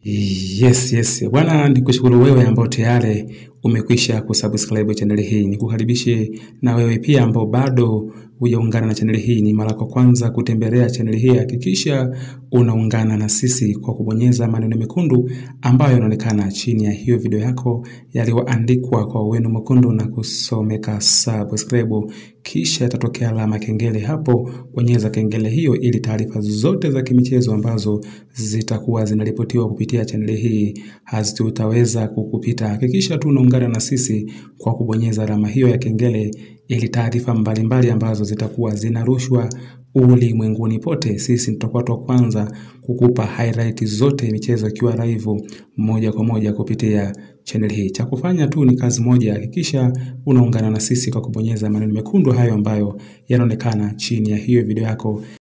Yes, yes. Bwana nikushukuru wewe ambao tayari umekwisha kusubscribe channel hii. Nikukaribishe na wewe pia ambao bado hujaungana na channel hii. Ni mara kwa kwanza kutembelea channel hii, hakikisha unaungana na sisi kwa kubonyeza maneno mekundu ambayo yanaonekana chini ya hiyo video yako yaliyoandikwa kwa wino mwekundu na kusomeka subscribe, kisha itatokea alama kengele hapo. Bonyeza kengele hiyo ili taarifa zote za kimichezo ambazo zitakuwa zinaripotiwa kupitia chaneli hii hazitaweza kukupita. Hakikisha tu unaungana na sisi kwa kubonyeza alama hiyo ya kengele ili taarifa mbalimbali ambazo zitakuwa zinarushwa ulimwenguni pote, sisi tutakuwa wa kwanza kukupa highlight zote michezo ikiwa live moja kwa moja kupitia channel hii. Cha kufanya tu ni kazi moja, hakikisha unaungana na sisi kwa kubonyeza maneno mekundu hayo ambayo yanaonekana chini ya hiyo video yako